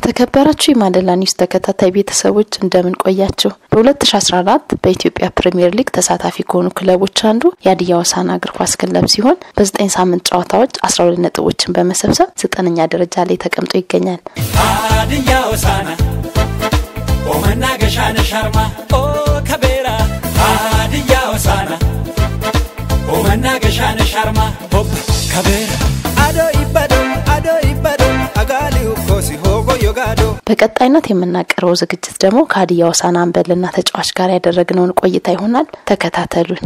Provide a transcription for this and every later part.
የተከበራችሁ የማለላ ኒውስ ተከታታይ ቤተሰቦች እንደምን ቆያችሁ? በ2014 በኢትዮጵያ ፕሪምየር ሊግ ተሳታፊ ከሆኑ ክለቦች አንዱ የሀዲያ ሆሳዕና እግር ኳስ ክለብ ሲሆን በዘጠኝ ሳምንት ጨዋታዎች 12 ነጥቦችን በመሰብሰብ ዘጠነኛ ደረጃ ላይ ተቀምጦ ይገኛል። ሀዲያ ሆሳዕና ኦ መናገሻ ነሽ አርማ ኦ ከቤራ ሀዲያ ሆሳዕና ኦ መናገሻ ነሽ አርማ ሆፕ ከቤራ አዶ ይበዶ አዶ ይበዶ አጋሊው ኮሲ ሆጎ ዮጋዶ በቀጣይነት የምናቀርበው ዝግጅት ደግሞ ከሀዲያ ሆሳዕና አምበልና ተጫዋች ጋር ያደረግነውን ቆይታ ይሆናል። ተከታተሉን።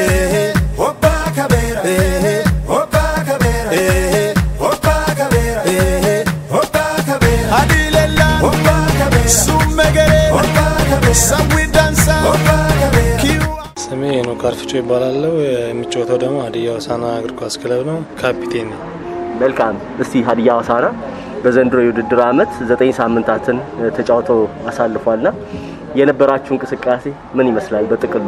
ሆባ ከቤራ ሆባ ከቤራ ሆባ ከቤራ ሆባ ከቤራ አዲለላ ሆባ ከቤራ ሱመገሬ ሆባ ከቤራ ሰዊ ዳንሳ ሆባ ከቤራ ኪዩ ስሜ ሄኖክ አርፍጮ ይባላለው። የሚጫወተው ደግሞ ሀዲያ ሆሳዕና እግር ኳስ ክለብ ነው። ካፒቴን ነኝ። መልካም እስቲ ሀዲያ ሆሳዕና በዘንድሮ የውድድር ዓመት ዘጠኝ ሳምንታትን ተጫውተው አሳልፏልና የነበራችሁ እንቅስቃሴ ምን ይመስላል? በጥቅሉ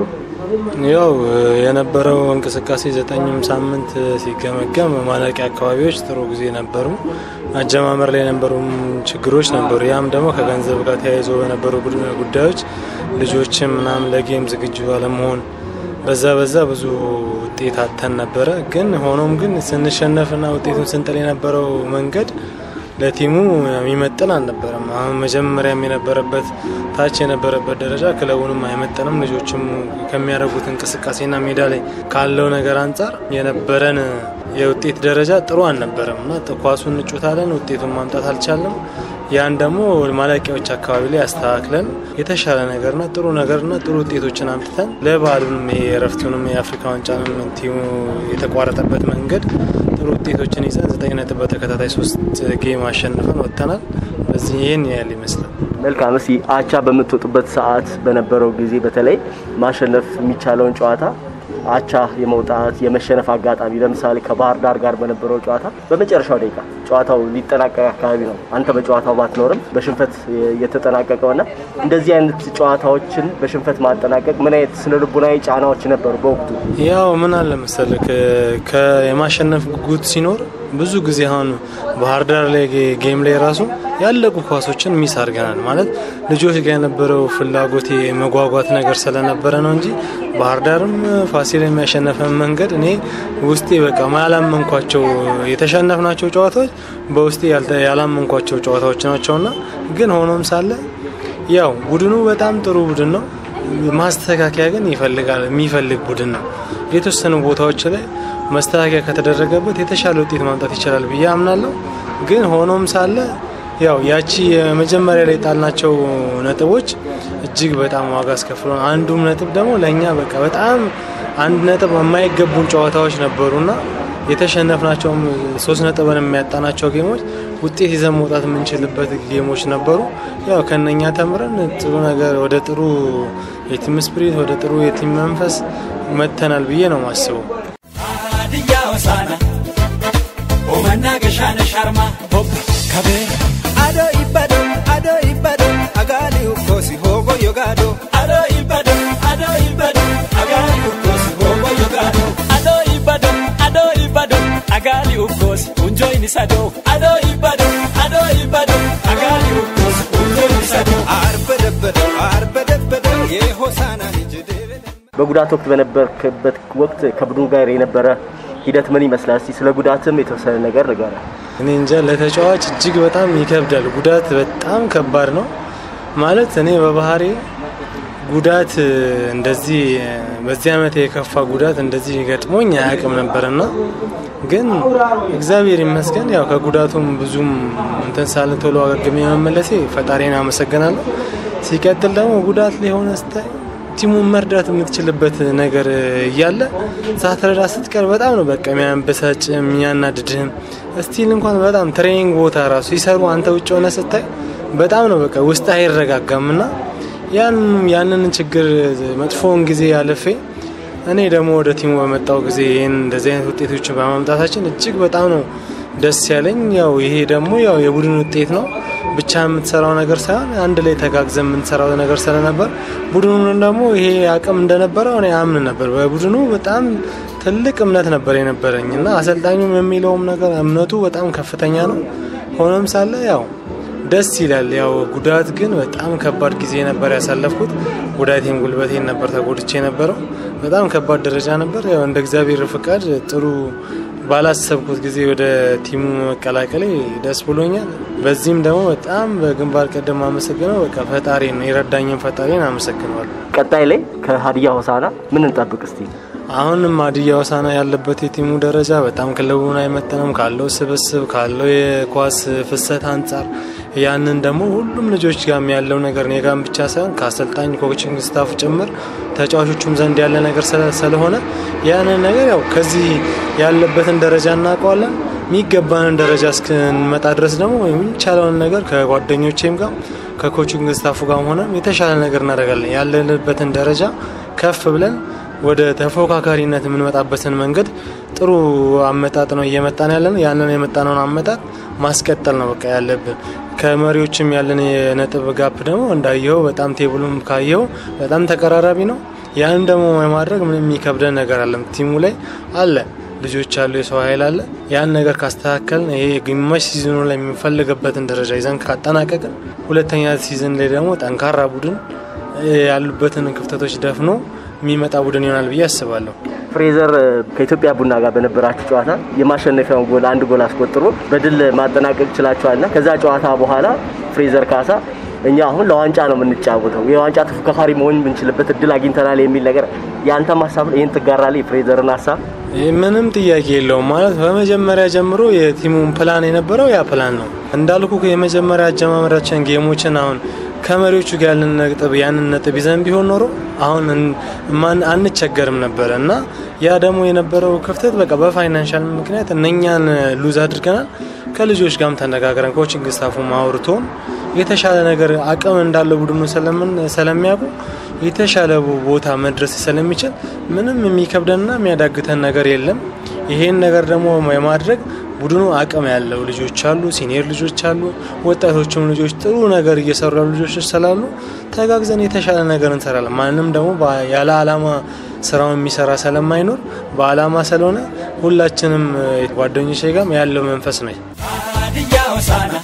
ያው የነበረው እንቅስቃሴ ዘጠኝም ሳምንት ሲገመገም ማለቂያ አካባቢዎች ጥሩ ጊዜ ነበሩ። አጀማመር ላይ የነበሩ ችግሮች ነበሩ። ያም ደግሞ ከገንዘብ ጋር ተያይዞ በነበሩ ጉድ- ጉዳዮች ልጆችም ምናምን ለጌም ዝግጁ አለመሆን በዛ በዛ ብዙ ውጤት አተን ነበረ። ግን ሆኖም ግን ስንሸነፍና ውጤቱን ስንጥል የነበረው መንገድ ለቲሙ የሚመጥን አልነበረም። አሁን መጀመሪያም የነበረበት ታች የነበረበት ደረጃ ክለቡንም አይመጥንም። ልጆችም ከሚያደርጉት እንቅስቃሴና ሜዳ ላይ ካለው ነገር አንጻር የነበረን የውጤት ደረጃ ጥሩ አልነበረም እና ኳሱን እንጮታለን፣ ውጤቱን ማምጣት አልቻለም። ያን ደግሞ ማለቂያዎች አካባቢ ላይ አስተካክለን የተሻለ ነገርና ጥሩ ነገርና ጥሩ ውጤቶችን አምጥተን ለበዓሉንም ይሄ የእረፍቱንም የአፍሪካ ዋንጫንም ቲሙ የተቋረጠበት መንገድ ጥሩ ውጤቶችን ይዘን ዘጠኝ ነጥብ በተከታታይ ሶስት ጌም አሸንፈን ወጥተናል። በዚህ ይህን ያህል ይመስላል። መልካም። እስቲ አቻ በምትወጡበት ሰዓት በነበረው ጊዜ በተለይ ማሸነፍ የሚቻለውን ጨዋታ አቻ የመውጣት የመሸነፍ አጋጣሚ ለምሳሌ ከባህር ዳር ጋር በነበረው ጨዋታ በመጨረሻው ደቂቃ ጨዋታው ሊጠናቀቅ አካባቢ ነው አንተ በጨዋታው ባትኖርም በሽንፈት የተጠናቀቀውና እንደዚህ አይነት ጨዋታዎችን በሽንፈት ማጠናቀቅ ምን አይነት ስነ ልቡናዊ ጫናዎች ነበሩ በወቅቱ? ያው ምን አለ መሰለህ የማሸነፍ ጉጉት ሲኖር ብዙ ጊዜ አሁን ባህር ዳር ላይ ጌ- ጌም ላይ ራሱ ያለቁ ኳሶችን ሚስ አድርገናል። ማለት ልጆች ጋር የነበረው ፍላጎት የመጓጓት ነገር ስለነበረ ነው እንጂ ባህር ዳርም ፋሲል የሚያሸነፈን መንገድ እኔ ውስጤ በቃ ያላመንኳቸው የተሸነፍናቸው ጨዋታዎች በውስጤ ያልተ- ያላመንኳቸው ጨዋታዎች ናቸውና ግን ሆኖም ሳለ ያው ቡድኑ በጣም ጥሩ ቡድን ነው። ማስተካከያ ግን ይፈልጋል የሚፈልግ ቡድን ነው። የተወሰኑ ቦታዎች ላይ መስተካከያ ከተደረገበት የተሻለ ውጤት ማምጣት ይችላል ብዬ አምናለሁ። ግን ሆኖም ሳለ ያው ያቺ የመጀመሪያ ላይ ጣልናቸው ነጥቦች እጅግ በጣም ዋጋ አስከፍሎን፣ አንዱም ነጥብ ደግሞ ለእኛ በቃ በጣም አንድ ነጥብ የማይገቡን ጨዋታዎች ነበሩና የተሸነፍናቸውም ሶስት ነጥብን የሚያጣናቸው ጌሞች ውጤት ይዘን መውጣት የምንችልበት ጌሞች ነበሩ። ያው ከነኛ ተምረን ጥሩ ነገር ወደ ጥሩ የቲም ስፕሪት ወደ ጥሩ የቲም መንፈስ መጥተናል ብዬ ነው ማስበው። ሀዲያ ሆሳዕና ኦ መናገሻ ነሽ አርማ ሆፕ ከቤራ አዶ ይበዶ አዶ ይበዶ አጋሊው ኮሲ ሆጎ ዮጋዶ አዶ ይበዶ አዶ ይበዶ አጋሊ ኡኮስ ሆቦ ዮጋዶ አዶ ይበዶ አዶ ይበዶ አጋሊ ኡኮስ ኡንጆይን ሰዶ አዶ ይበዶ አዶ ይበዶ አጋሊ ኡኮስ ኡንጆይን ሰዶ አርበደበደ አርበደበደ የሆሳና ልጅ ደበደ በጉዳት ወቅት በነበርክበት ወቅት ከቡድኑ ጋር የነበረ ሂደት ምን ይመስላል? እስቲ ስለ ጉዳትም የተወሰነ ነገር ንገረን። እኔ እንጃ ለተጫዋች እጅግ በጣም ይከብዳል። ጉዳት በጣም ከባድ ነው ማለት እኔ በባህሪ ጉዳት እንደዚህ በዚህ ዓመት የከፋ ጉዳት እንደዚህ ገጥሞኝ አያውቅም ነበርና ግን እግዚአብሔር ይመስገን ያው ከጉዳቱም ብዙም እንትን ሳልን ቶሎ አገግሜ መመለሴ ፈጣሪን አመሰግናለሁ። ሲቀጥል ደግሞ ጉዳት ላይ ሆነ ስታይ ቲሙን መርዳት የምትችልበት ነገር እያለ ሳትረዳ ስትቀር በጣም ነው በቃ የሚያበሳጭ የሚያናድድህም። እስቲል እንኳን በጣም ትሬኒንግ ቦታ ራሱ ሲሰሩ አንተ ውጭ ሆነ ስታይ በጣም ነው በቃ ውስጥ አይረጋጋም እና ያን ያንን ችግር መጥፎውን ጊዜ ያለፌ እኔ ደግሞ ወደ ቲሙ በመጣው ጊዜ ይህን እንደዚህ አይነት ውጤቶችን በማምጣታችን እጅግ በጣም ነው ደስ ያለኝ። ያው ይሄ ደግሞ ያው የቡድን ውጤት ነው ብቻ የምትሰራው ነገር ሳይሆን አንድ ላይ ተጋግዘን የምንሰራው ነገር ስለነበር ቡድኑን ደግሞ ይሄ አቅም እንደነበረው እኔ አምን ነበር። በቡድኑ በጣም ትልቅ እምነት ነበር የነበረኝ እና አሰልጣኙም የሚለውም ነገር እምነቱ በጣም ከፍተኛ ነው። ሆኖም ሳለ ያው ደስ ይላል። ያው ጉዳት ግን በጣም ከባድ ጊዜ ነበር ያሳለፍኩት። ጉዳቴን ጉልበቴን ነበር ተጎድቼ የነበረው። በጣም ከባድ ደረጃ ነበር። ያው እንደ እግዚአብሔር ፍቃድ ጥሩ ባላሰብኩት ጊዜ ወደ ቲሙ መቀላቀሌ ደስ ብሎኛል። በዚህም ደግሞ በጣም በግንባር ቀደም አመሰግነው በቃ ፈጣሪ ነው የረዳኝን ፈጣሪን አመሰግነዋለሁ። ቀጣይ ላይ ከሀዲያ ሆሳና ምን እንጠብቅ እስቲ? አሁንም ሀዲያ ሆሳዕና ያለበት የቲሙ ደረጃ በጣም ክለቡን አይመጥንም ካለው ስብስብ ካለው የኳስ ፍሰት አንጻር ያንን ደግሞ ሁሉም ልጆች ጋም ያለው ነገር እኔ ጋም ብቻ ሳይሆን ከአሰልጣኝ ኮችንግ ስታፍ ጭምር ተጫዋቾቹም ዘንድ ያለ ነገር ስለ- ስለሆነ ያንን ነገር ያው ከዚህ ያለበትን ደረጃ እናውቀዋለን። የሚገባንን ደረጃ እስክንመጣ ድረስ ደግሞ የሚቻለውን ነገር ከጓደኞቼም ጋር ከኮችንግ ስታፉ ጋር ሆነ የተሻለ ነገር እናደርጋለን። ያለንበትን ደረጃ ከፍ ብለን ወደ ተፎካካሪነት የምንመጣበትን መንገድ ጥሩ አመጣጥ ነው እየመጣን ያለን። ያንን የመጣነውን አመጣጥ ማስቀጠል ነው በቃ ያለብን። ከመሪዎችም ያለን የነጥብ ጋፕ ደግሞ እንዳየኸው በጣም ቴብሉም ካየኸው በጣም ተቀራራቢ ነው። ያንን ደግሞ የማድረግ ምንም የሚከብደን ነገር አለም ቲሙ ላይ አለ ልጆች አሉ፣ የሰው ኃይል አለ። ያን ነገር ካስተካከልን ይሄ ግማሽ ሲዝኑ ላይ የሚፈልግበትን ደረጃ ይዘን ካጠናቀቅን ሁለተኛ ሲዝን ላይ ደግሞ ጠንካራ ቡድን ያሉበትን ክፍተቶች ደፍኖ የሚመጣ ቡድን ይሆናል ብዬ አስባለሁ። ፍሬዘር ከኢትዮጵያ ቡና ጋር በነበራችሁ ጨዋታ የማሸነፊያውን ጎል አንድ ጎል አስቆጥሮ በድል ማጠናቀቅ ችላችኋልና ከዛ ጨዋታ በኋላ ፍሬዘር ካሳ እኛ አሁን ለዋንጫ ነው የምንጫወተው የዋንጫ ተፎካካሪ መሆን የምንችልበት እድል አግኝተናል የሚል ነገር ያንተም ሀሳብ ነው? ይህን ትጋራለህ? የፍሬዘርን ሀሳብ ይህ ምንም ጥያቄ የለውም። ማለት በመጀመሪያ ጀምሮ የቲሙን ፕላን የነበረው ያ ፕላን ነው እንዳልኩ የመጀመሪያ አጀማመራችን ጌሞችን አሁን ከመሪዎቹ ጋር ያለን ነጥብ ያንን ነጥብ ይዘን ቢሆን ኖሮ አሁን ማን አንቸገርም ነበረ እና ያ ደግሞ የነበረው ክፍተት በቃ በፋይናንሻል ምክንያት እነኛን ሉዝ አድርገናል። ከልጆች ጋርም ተነጋግረን ኮችንግ ስታፉ አውርቶን የተሻለ ነገር አቅም እንዳለው ቡድኑ ስለምን ስለሚያውቁ የተሻለ ቦታ መድረስ ስለሚችል ምንም የሚከብደንና የሚያዳግተን ነገር የለም። ይሄን ነገር ደግሞ የማድረግ ቡድኑ አቅም ያለው ልጆች አሉ፣ ሲኒየር ልጆች አሉ፣ ወጣቶችም ልጆች ጥሩ ነገር እየሰሩ ያሉ ልጆች ስላሉ ተጋግዘን የተሻለ ነገር እንሰራለን። ማንም ደግሞ በ- ያለ አላማ ስራውን የሚሰራ ስለማይኖር በአላማ ስለሆነ ሁላችንም ጓደኞቼ ጋርም ያለው መንፈስ ነው። ሀዲያ ሆሳዕና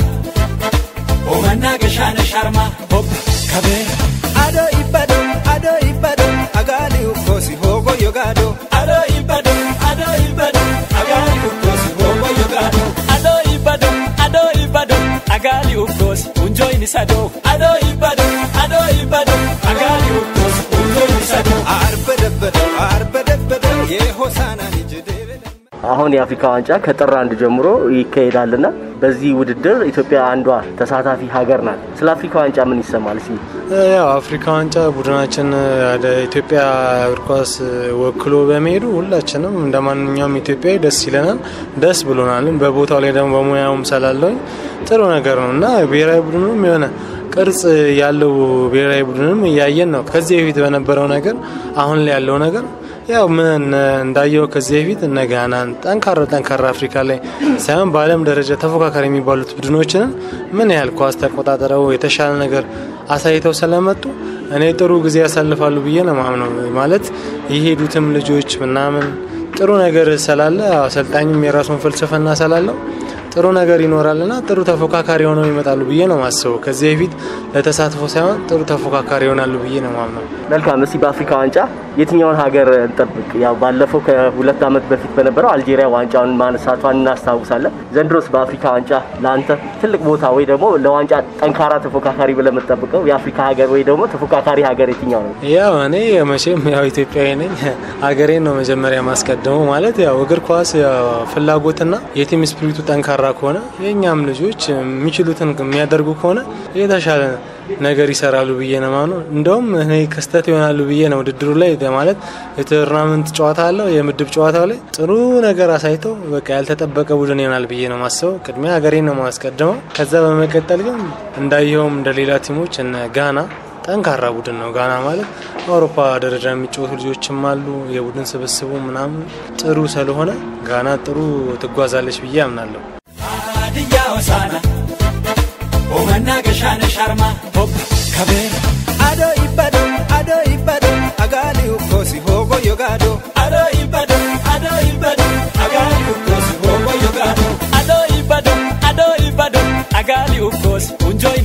ኦመናገሻ ነሻርማ ሆብ ከቤራ ado ibado ado ibado agali ukosi hogo yogado አዶ ይበዶ አዶ ይበዶ አጋሊ ኡኮስ ሆቦ ዮጋዶ አዶ ይበዶ አዶ ይበዶ አጋሊ ኡኮስ ኡንጆይን ሰዶ አዶ ይበዶ አዶ ይበዶ አጋሊ ኡኮስ ኡንጆይን ሰዶ arbedebede arbedebede የሆሳና ልጅ ደበለ አሁን የአፍሪካ ዋንጫ ከጥር አንድ ጀምሮ ይካሄዳልና በዚህ ውድድር ኢትዮጵያ አንዷ ተሳታፊ ሀገር ናት። ስለ አፍሪካ ዋንጫ ምን ይሰማል? እስኪ ያው አፍሪካ ዋንጫ ቡድናችን ወደ ኢትዮጵያ እግር ኳስ ወክሎ በመሄዱ ሁላችንም እንደ ማንኛውም ኢትዮጵያዊ ደስ ይለናል፣ ደስ ብሎናልም። በቦታው ላይ ደግሞ በሙያውም ስላለውኝ ጥሩ ነገር ነው እና ብሔራዊ ቡድኑም የሆነ ቅርጽ ያለው ብሔራዊ ቡድንም እያየን ነው። ከዚህ በፊት በነበረው ነገር አሁን ላይ ያለው ነገር ያው ምን እንዳየው ከዚህ በፊት እነ ጋናን ጠንካራ ጠንካራ አፍሪካ ላይ ሳይሆን በዓለም ደረጃ ተፎካካሪ የሚባሉት ቡድኖችንን ምን ያህል ኳስ ተቆጣጠረው የተሻለ ነገር አሳይተው ስለመጡ እኔ ጥሩ ጊዜ ያሳልፋሉ ብዬ ነው ማምነው። ማለት የሄዱትም ልጆች ምናምን ጥሩ ነገር ስላለ አሰልጣኝም የራሱን ፍልስፍና ስላለው ጥሩ ነገር ይኖራልና ጥሩ ተፎካካሪ ሆነው ይመጣሉ ብዬ ነው ማስበው። ከዚህ በፊት ለተሳትፎ ሳይሆን ጥሩ ተፎካካሪ ይሆናሉ ብዬ ነው ማምነው። መልካም። እስቲ በአፍሪካ ዋንጫ የትኛውን ሀገር እንጠብቅ? ያው ባለፈው ከሁለት ዓመት በፊት በነበረው አልጄሪያ ዋንጫውን ማነሳቷን እናስታውሳለን። ዘንድሮስ በአፍሪካ ዋንጫ ለአንተ ትልቅ ቦታ ወይ ደግሞ ለዋንጫ ጠንካራ ተፎካካሪ ብለህ የምትጠብቀው የአፍሪካ ሀገር ወይ ደግሞ ተፎካካሪ ሀገር የትኛው ነው? ያው እኔ መቼም ያው ኢትዮጵያዊ ነኝ። ሀገሬን ነው መጀመሪያ ማስቀድመው። ማለት ያው እግር ኳስ ያው ፍላጎትና የቲም ስፒሪቱ ጠንካራ ከሆነ የእኛም ልጆች የሚችሉትን የሚያደርጉ ከሆነ የተሻለ ነገር ይሰራሉ ብዬ ነው ማምነው። እንደውም እኔ ክስተት ይሆናሉ ብዬ ነው ውድድሩ ላይ ማለት የቱርናመንት ጨዋታ አለው የምድብ ጨዋታው ላይ ጥሩ ነገር አሳይተው በቃ ያልተጠበቀ ቡድን ይሆናል ብዬ ነው ማስበው። ቅድሚያ ሀገሬን ነው ማስቀድመው። ከዛ በመቀጠል ግን እንዳየውም እንደ ሌላ ቲሞች እነ ጋና ጠንካራ ቡድን ነው። ጋና ማለት በአውሮፓ ደረጃ የሚጫወቱ ልጆችም አሉ። የቡድን ስብስቡ ምናምን ጥሩ ስለሆነ ጋና ጥሩ ትጓዛለች ብዬ አምናለሁ። ሀዲያ ሆሳዕና ኦመናገሻ ነሻርማ ሆብ ከቤራ ado ibado ado ibado agali ukosi hogo yogado አዶ ይበዶ አዶ ይበዶ አጋሊ ኡኮስ ሆቦ ዮጋዶ አዶ ይበዶ አዶ ይበዶ አጋሊ ኡኮስ ኡንጆ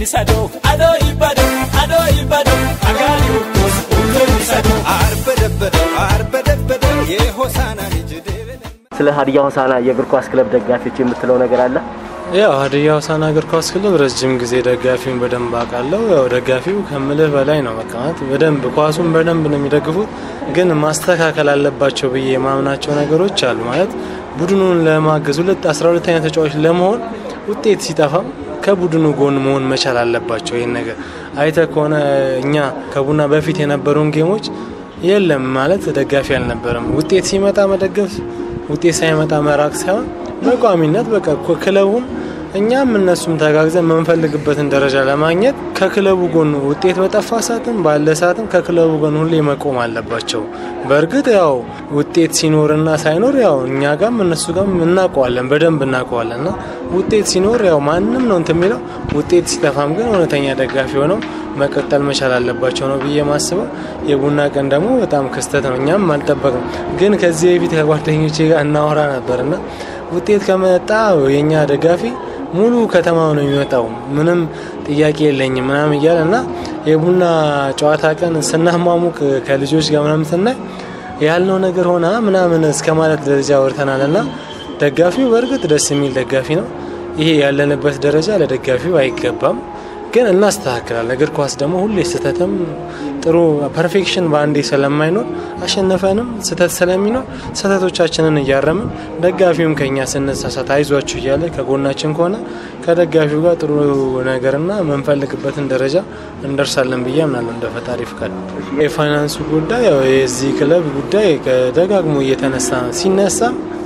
unjoin isado ado ibado ado ibado agali ukos unjoin isado አርበደበደው አርበደበደው የሆሳና ልጅ ደበለ ስለ ሀዲያ ሆሳና የእግር ኳስ ክለብ ደጋፊዎች የምትለው ነገር አለ? ያው ሀዲያ ሆሳዕና እግር ኳስ ክለብ ረጅም ጊዜ ደጋፊውን በደንብ አውቃለሁ። ያው ደጋፊው ከምልህ በላይ ነው። በቃ ማለት በደንብ ኳሱን በደንብ ነው የሚደግፉት። ግን ማስተካከል አለባቸው ብዬ የማምናቸው ነገሮች አሉ። ማለት ቡድኑን ለማገዝ ሁለት አስራ ሁለተኛ ተጫዋች ለመሆን ውጤት ሲጠፋም ከቡድኑ ጎን መሆን መቻል አለባቸው። ይህን ነገር አይተ ከሆነ እኛ ከቡና በፊት የነበሩን ጌሞች የለም ማለት ደጋፊ አልነበረም። ውጤት ሲመጣ መደገፍ፣ ውጤት ሳይመጣ መራቅ ሳይሆን በቋሚነት በቃ ኮ- ክለቡን እኛም እነሱም ተጋግዘን የምንፈልግበትን ደረጃ ለማግኘት ከክለቡ ጎን ውጤት በጠፋ ሰዓትም ባለ ሰዓትም ከክለቡ ጎን ሁሌ መቆም አለባቸው። በእርግጥ ያው ውጤት ሲኖርና ሳይኖር ያው እኛ ጋም እነሱ ጋም እናውቀዋለን፣ በደንብ እናውቀዋለን እና ውጤት ሲኖር ያው ማንም ነው እንትን የሚለው ውጤት ሲጠፋም ግን እውነተኛ ደጋፊ ሆነው መቀጠል መቻል አለባቸው ነው ብዬ ማስበው። የቡና ቀን ደግሞ በጣም ክስተት ነው፣ እኛም አልጠበቅም። ግን ከዚህ በፊት ከጓደኞቼ ጋር እናወራ ነበርና ውጤት ከመጣ የኛ ደጋፊ ሙሉ ከተማው ነው የሚመጣው፣ ምንም ጥያቄ የለኝም ምናምን እያለ እና የቡና ጨዋታ ቀን ስናሟሙቅ ከልጆች ጋር ምናምን ስናይ ያልነው ነገር ሆና ምናምን እስከ ማለት ደረጃ ወርተናል እና ደጋፊው በእርግጥ ደስ የሚል ደጋፊ ነው። ይሄ ያለንበት ደረጃ ለደጋፊው አይገባም፣ ግን እናስተካክላለን። እግር ኳስ ደግሞ ሁሌ ስህተትም ጥሩ ፐርፌክሽን በአንዴ ስለማይኖር አሸነፈንም ስህተት ስለሚኖር ስህተቶቻችንን እያረምን ደጋፊውም ከኛ ስንሳሳት አይዟችሁ እያለ ከጎናችን ከሆነ ከደጋፊው ጋር ጥሩ ነገርና የምንፈልግበትን ደረጃ እንደርሳለን ብዬ አምናለሁ እንደ ፈጣሪ ፍቃድ። የፋይናንሱ ጉዳይ ያው የዚህ ክለብ ጉዳይ ደጋግሞ እየተነሳ ሲነሳ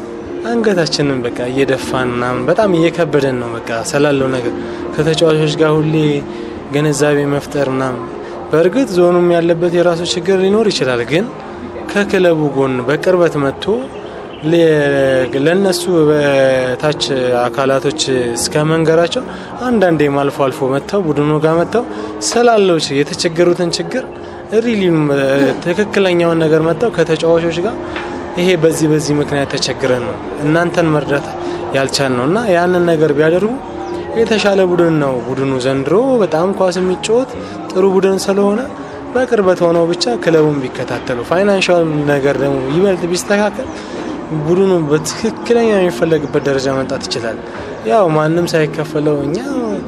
አንገታችንን በቃ እየደፋን ምናምን በጣም እየከበደን ነው። በቃ ስላለው ነገር ከተጫዋቾች ጋር ሁሌ ግንዛቤ መፍጠር ምናምን። በእርግጥ ዞኑም ያለበት የራሱ ችግር ሊኖር ይችላል፣ ግን ከክለቡ ጎን በቅርበት መጥቶ ለ- ለነሱ በታች አካላቶች እስከ መንገራቸው አንዳንዴም አልፎ አልፎ መጥተው ቡድኑ ጋር መጥተው ስላለው ች- የተቸገሩትን ችግር ሪሊም ትክክለኛውን ነገር መጥተው ከተጫዋቾች ጋር ይሄ በዚህ በዚህ ምክንያት ተቸግረን ነው እናንተን መርዳት ያልቻል ነው እና ያንን ነገር ቢያደርጉ የተሻለ ቡድን ነው ቡድኑ ዘንድሮ በጣም ኳስ የሚጫወት ጥሩ ቡድን ስለሆነ በቅርበት ሆነው ብቻ ክለቡን ቢከታተሉ ፋይናንሻል ነገር ደግሞ ይበልጥ ቢስተካከል ቡድኑ በትክክለኛ የሚፈለግበት ደረጃ መምጣት ይችላል። ያው ማንም ሳይከፈለው እኛ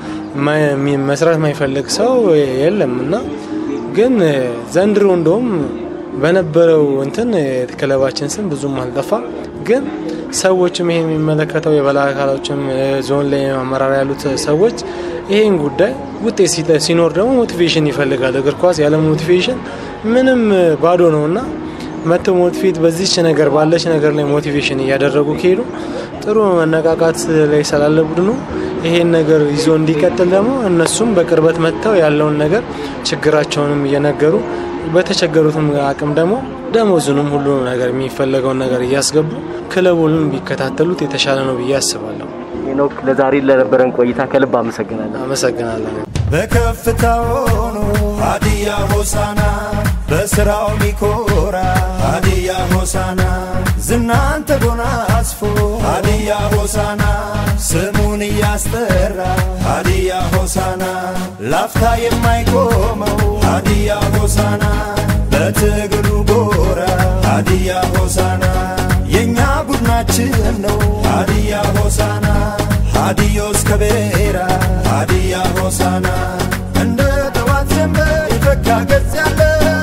ማ- መስራት የማይፈልግ ሰው የለም እና ግን ዘንድሮ እንደውም በነበረው እንትን የክለባችን ስም ብዙም አልጠፋም። ግን ሰዎችም ይሄ የሚመለከተው የበላይ አካሎችም ዞን ላይ አመራር ያሉት ሰዎች ይሄን ጉዳይ ውጤት ሲጠ- ሲኖር ደግሞ ሞቲቬሽን ይፈልጋል። እግር ኳስ ያለ ሞቲቬሽን ምንም ባዶ ነው እና መጥተው ሞቲቬት በዚች ነገር ባለች ነገር ላይ ሞቲቬሽን እያደረጉ ከሄዱ ጥሩ መነቃቃት ላይ ስላለ ቡድኑ ይሄን ነገር ይዞ እንዲቀጥል ደግሞ እነሱም በቅርበት መጥተው ያለውን ነገር ችግራቸውንም እየነገሩ በተቸገሩትም አቅም ደግሞ ደሞዙንም ሁሉ ነገር የሚፈለገውን ነገር እያስገቡ ክለቡንም ቢከታተሉት የተሻለ ነው ብዬ አስባለሁ። ሄኖክ ለዛሬ ለነበረን ቆይታ ከልብ አመሰግናለሁ። አመሰግናለሁ። በከፍታ ሆኖ ሀዲያ ሆሳና በስራው ሚኮራ ሀዲያ ሆሳና ዝናን ተጎናጽፎ ሀዲያ ሆሳና ስሙን እያስጠራ ሀዲያ ሆሳና ላፍታ የማይቆመው ሀዲያ ሆሳና በትግሉ ጎራ ሀዲያ ሆሳና የእኛ ቡድናችን ነው ሀዲያ ሆሳና ሀዲዮስ ከቤራ ሀዲያ ሆሳና እንደ ጠዋት ጀንበር የፈካ ገጽ ያለ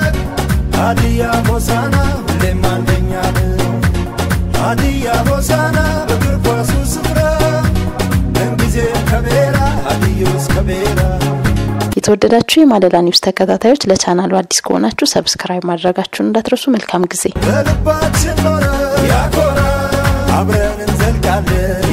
ሀዲያ ሆሳና ሁሌም አንደኛ ነው። ሀዲያ ሆሳና በእግር ኳሱ ስፍራ ምንጊዜም ከቤራ ሀዲዮስ ከቤራ የተወደዳችሁ የማለዳ ኒውስ ተከታታዮች ለቻናሉ አዲስ ከሆናችሁ ሰብስክራይብ ማድረጋችሁን እንዳትረሱ። መልካም ጊዜ። በልባችን ኖረ ያኮራ አብረን እንዘልቃለን